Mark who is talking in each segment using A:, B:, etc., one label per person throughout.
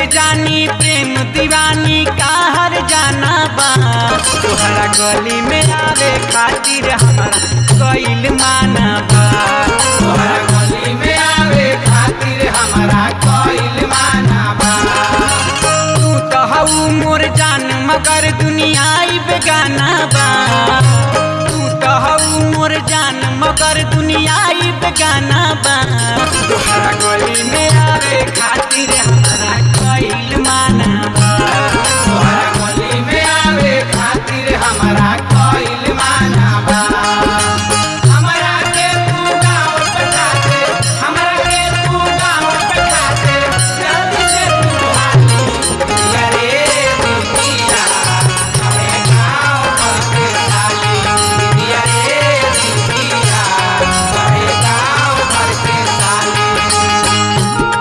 A: जानी प्रेम दीवानी का हर जाना बा तोहरा गली में आवे खातिर हमारा कइल माना बा
B: तोहरा गली में आवे खातिर हमारा कोइल माना बा
A: तू तो हऊ मोर जान मगर दुनिया ई बेगाना बा तू तो हऊ मोर जान मगर दुनिया ई बेगाना बा तोहरा गली में आवे खातिर हमारा कइल माना बा
B: तोहरा गली में आवे खातिर हमारा कोइल माना बा हमरा के तू गाँव बैठा दे हमरा के तू गाँव बैठा दे जल्दी से तू हाली दिया रे दिया हमें गाँव करके साली दिया रे दिया हमें गाँव करके साली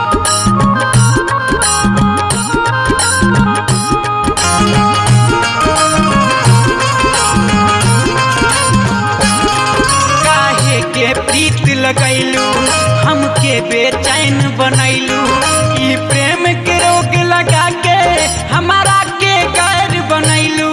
A: काहे के प्रीत लगैलू हमके बेचैन बनैलू ई प्रेम के रोग लगा के हमारा के गैर बनैलू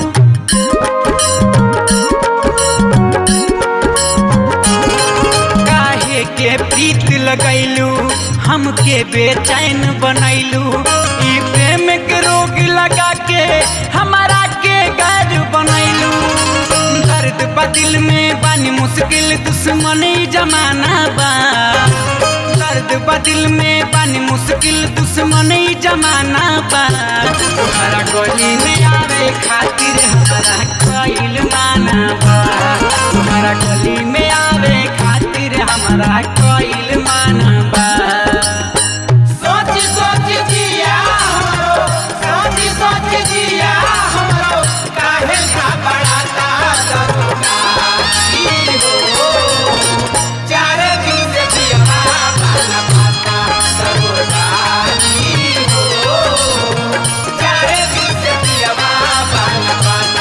A: काहे के प्रीत लगैलू हमके बेचैन बनैलू ई प्रेम के रोग लगा के हमारा के गैर बनैलू दर्द बदिल में बानी मुश्किल दुश्मन ई जमाना बा दर्द बदिल में बानी मुश्किल दुश्मन ई जमाना बा तोहरा गली में आवे खातिर हमारा कइल माना बा तोहरा गली में आवे खातिर हमारा कइल माना बा
B: सोच सोच जिया हमरो सोच सोच जिया हमरो काहे घबराता दरोगा ई हो चार दिन से जिया बाला पाता दरोगा ई हो चार दिन से जिया बाला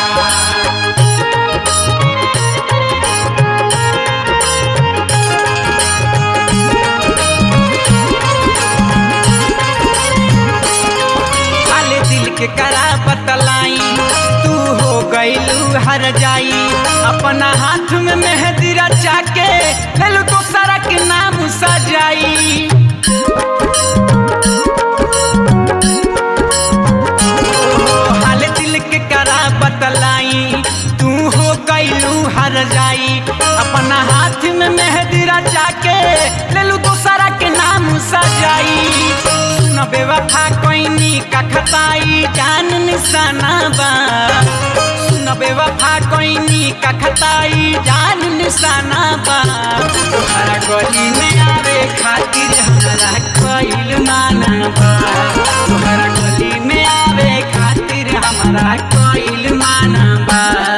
B: पाता
A: खाले दिल के करा बतलाई तू हो गईलू हर जाई अपना हाथ में मेहंदी रचा के लेलू तो सारा के नाम सजाई ओ, हाले दिल के करा बतलाई तू हो गईलू हर जाई अपना हाथ में मेहंदी रचा के लेलू दूसरा के नाम सजाई सुन बेवफा कोइनी का खताई जान निशाना बा सुन बेवफा कोइनी का खताई जान निशाना बा तोहरा गली में आवे खातिर हमारा कइल माना बा तोहरा गली में आवे खातिर हमारा कइल माना बा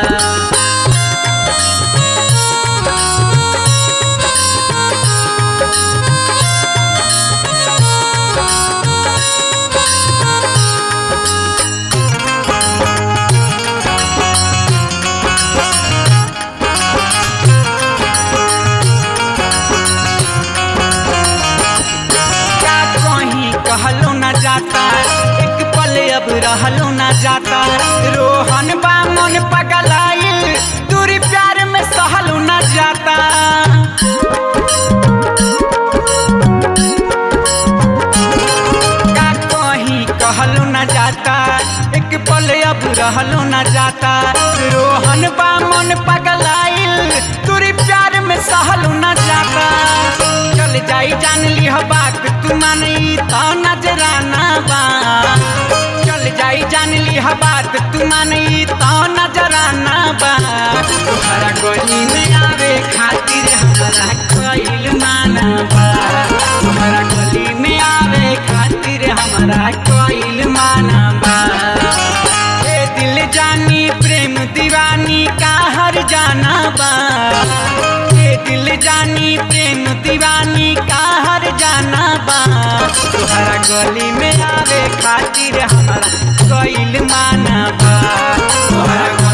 A: क्या कहीं कहलो न जाता एक पल अब रहलो न जाता रोहन बा मन पगलाइल दूरी प्यार में सहलो न जाता का कहीं कहलो न जाता एक पल अब रहलो न जाता रोहन बा मन पगलाइल दूरी प्यार में सहलो न जाता चल जाई जान लिह बात तू मानी तो नजराना बा चल जाई जान लिह बात तू मानी तो नजराना बा तोहरा गली में आवे खातिर हमारा कइल माना बा तोहरा गली में आवे खातिर हमारा कइल माना बा ए दिल जानी प्रेम दीवानी का हर जाना बा ए दिल जानी प्रेम दीवानी का हर जाना बा तोहरा गली में आवे खातिर हमारा कइल माना बा
B: तोहरा